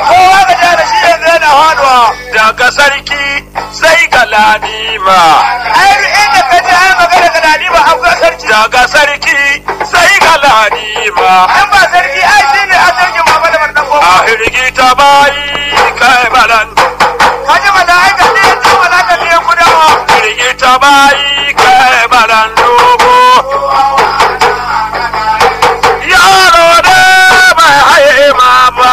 kowa ga jana shi yanzu yana haduwa daga sarki sai ga ladima ai inda ka ji ai magana ga ladima akwai sarki daga sarki sai ga ladima an ba sarki ai shi ne a sarki mama da bardan a hirgi ta bayi kai balan ka ji mala'ika ne ya ce mala'ika ne ya kudawa hirgi ta bayi kai balan dogo yaro da bai haye ma ba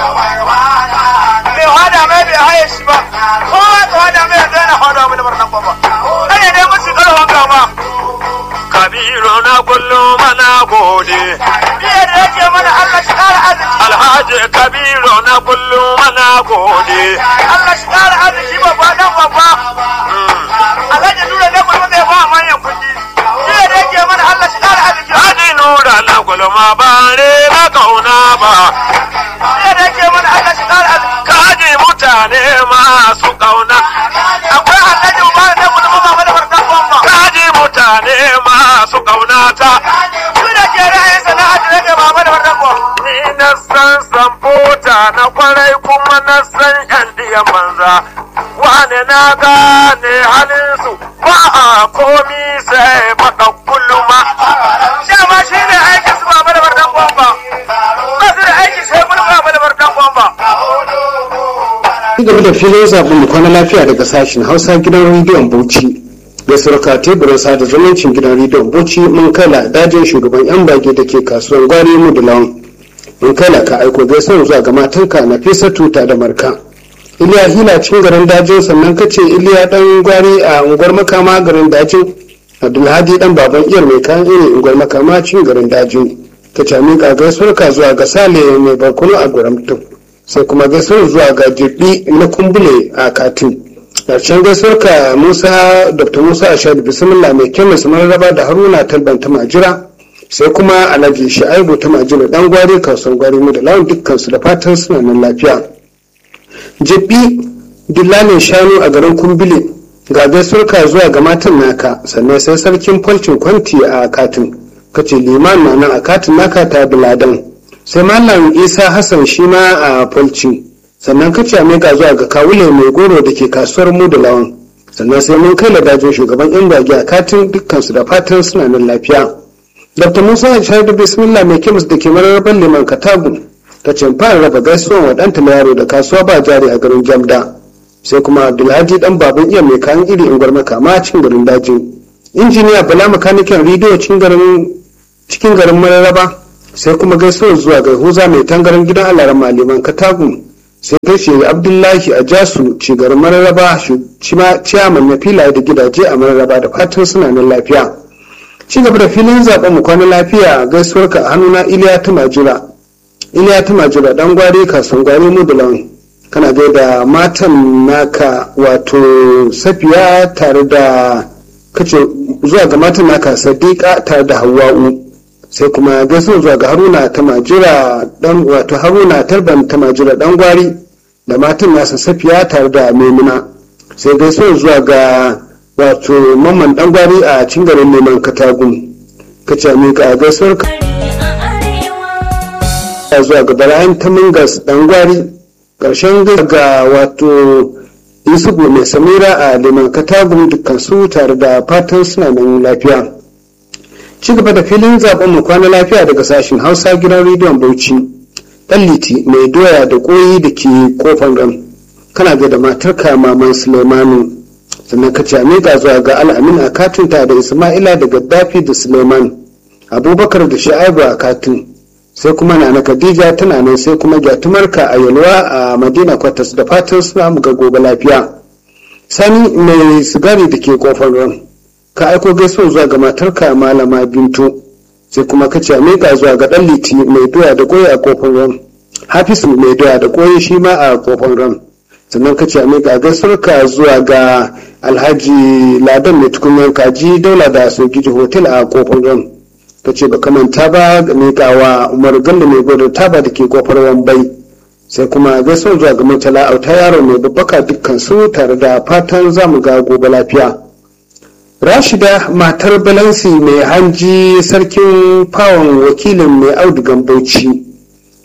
bai hada mai bai haye shi ba kowa ka hada mai yanzu yana hada mai da barnan gwamba kai ne musu karfan gama kabiru na kullum mana gode biye da yake mana Allah shi kara arziki alhaji kabiru na kullum mana gode Allah shi kara arziki babba dan babba alhaji nura ne kuma zai ba manyan kuɗi biye da yake mana Allah shi kara arziki haji nura na kullum ba re na kauna ba biye da yake mana Allah shi kara arziki kaji mutane masu kauna akwai alhaji ba ne kullum ba da farkan bomba kaji mutane masu kaunata su da ke ra'ayin sana'a da rage ba da farkan bomba ni na san samfota na kwarai kuma na san yan diyan banza wane na gane halinsu ba a komi sai baka kulluma dama shi ne aikin su ba da farkan bomba ba su da aiki sai kullum ba da farkan bomba ci gaba da filin zaɓen mu kwana lafiya daga sashen hausa gidan rediyon bauchi da surka teburin sada zumuncin gidan rediyon bauchi mun kala dajin shugaban yan bage da ke kasuwan gwari mu da lawan mun kala ka aiko gaisuwar zuwa ga matanka na fesa tuta da marka iliya hila cikin garin dajin sannan kace iliya dan gwari a unguwar makama garin dajin abdulhadi dan baban iyar mai kayan iri unguwar makama cikin garin dajin ka ce miƙa gaisuwar ka zuwa ga sale mai barkono a gwaramtun sai kuma gaisuwar zuwa ga jirgi na kumbule a katin ƙarshen gaisuwar ka musa dr musa ashadu bismillah mai kyau mai raba da haruna talban ta majira sai kuma alhaji sha'ibu ta majira dan gwari kasuwar gwari mu da lawan dukkan su da fatan suna nan lafiya jirgi dillalin shanu a garin kumbule ga gaisuwar ka zuwa ga matan naka sannan sai sarkin falcin kwanti a katin kace liman na nan a katin naka ta biladan sai malam isa hassan shi ma a falci sannan kace a mika zuwa ga kawule mai goro da ke kasuwar mu da lawan sannan sai mun kai ladajin shugaban yan bagi a katin dukkansu da fatan suna nan lafiya dr musa ya shaidu bismillah mai kemis da ke mararraban liman katagu ta ce fara raba gaisuwan wa ɗanta yaro da kasuwa ba jari a garin jamda sai kuma abdulhadi dan baban iya mai kayan iri in gwarmaka ma cikin garin dajin injiniya bala makanikin rediyo cikin garin mararraba sai kuma gaisuwar zuwa ga huza mai tangaran gidan alaran maliman katagun sai gaishe abdullahi a jasu cigarin mararraba ciyaman na filaye da gidaje a mararraba da fatan suna nan lafiya ci gaba da filin zaben mu kwana lafiya gaisuwar ka a hannuna iliya ta majira iliya ta majira dan gwari kasuwan gwari mu da lawan kana da matan naka wato safiya tare da kace zuwa ga matan naka sadiqa tare da hawa'u sai kuma gaisuwa zuwa ga haruna ta majira dan wato haruna tarban ta majira dan gwari da matan nasa safiya tare da maimuna sai gaisuwa zuwa ga wato mamman dan gwari a cikin garin neman katagun ka ce mika gaisuwar ka zuwa ga barayin ta mingas dan gwari karshen ga wato yusufu mai samira a neman katagun dukkan su tare da fatan suna nan lafiya ci gaba da filin zaben mu kwana lafiya daga sashen hausa gidan rediyon bauchi dan liti mai doya da koyi da ke kofar ran kana ga da matarka maman suleimanu sannan ka ce amiga zuwa ga al'amin a katinta da isma'ila da gaddafi da suleiman abubakar da sha'ibu a katin sai kuma na khadija tana nan sai kuma gyatumarka a yalwa a madina kwatas da fatan suna mu ga gobe lafiya sani mai sigari da ke kofar ran ka aiko gaisuwa zuwa ga matarka malama bintu sai kuma ka ce miƙa zuwa ga ɗan liti mai doya da koyi a kofar ran hafisu mai doya da koyi shi ma a kofar ran sannan ka ce miƙa gaisuwarka zuwa ga alhaji ladan mai tukunyar kaji daula da sogiji hotel a kofar ran ka ce ba manta ba ga miƙa wa umar ganda mai gwadon taba da ke kofar wambai sai kuma gaisuwar zuwa ga murtala auta yaro mai babbaka dukkan su tare da fatan zamu ga gobe lafiya rashida matar balansi mai hanji sarkin fawon wakilin mai audugan bauchi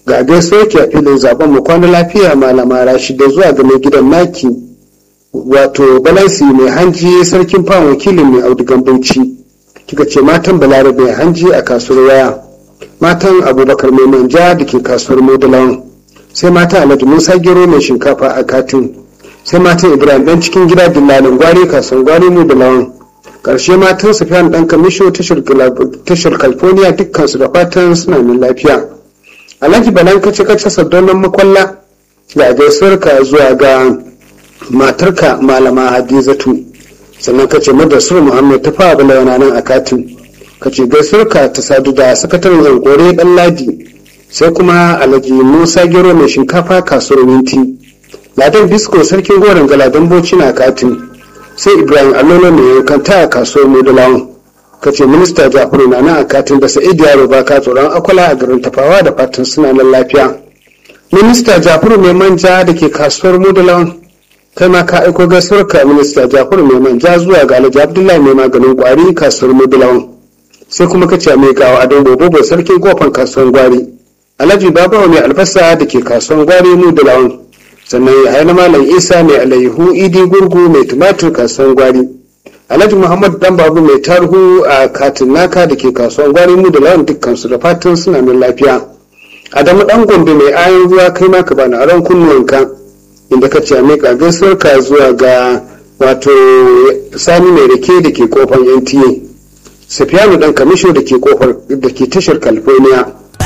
ga gaisuwar ki a filin zaben mu kwana lafiya malama rashida zuwa ga mai gidan naki wato balansi mai hanji sarkin fawon wakilin mai audugan bauchi kika ce matan balarabe mai hanji a kasuwar waya matan abubakar mai manja da ke kasuwar modalawan sai matan alhaji musa gero mai shinkafa a katin sai matan ibrahim dan cikin gida dillalin gwari kasuwar gwari modalawan karshe matan sufiyan dan kamisho tashar california dukkansu da fatan suna min lafiya alhaji balan kace kace sardonan makwalla ga gaisuwar ka zuwa ga matarka malama hadizatu sannan kace madassur muhammad ta fara balawana nan a katin kace gaisuwar ka ta sadu da sakataren yankore dan ladi sai kuma alhaji musa gero mai shinkafa kasuwar minti ladan bisko sarkin goron galadan boci na katin sai ibrahim allolo mai yankanta a kasuwar modulawan ka ce minista jafaru na nan a katin da sa'id yaro ba ka tsoron akwala a garin tafawa da fatan suna nan lafiya minista jafaru mai manja da ke kasuwar modulawan kai ma ka aiko gaisuwar ka minista jafaru mai manja zuwa ga alhaji abdullahi mai maganin kwari kasuwar modulawan sai kuma ka ce mai gawa adon bobo sarkin kofan kasuwar gwari alhaji babawa mai albasa da ke kasuwar gwari modulawan sannan ya haina malam isa mai alayhu idi gurgu mai tumatir kasuwan gwari alhaji muhammad dan babu mai tarhu a katin naka da ke kasuwan gwari mu da lawan dukkansu da fatan suna nan lafiya adamu dan gombe mai ayon ruwa kai maka bani aron kunnuwanka inda ka ce a miƙa gaisuwar ka zuwa ga wato sani mai rake da ke kofar nta safiyanu dan kamisho da ke kofar da ke tashar california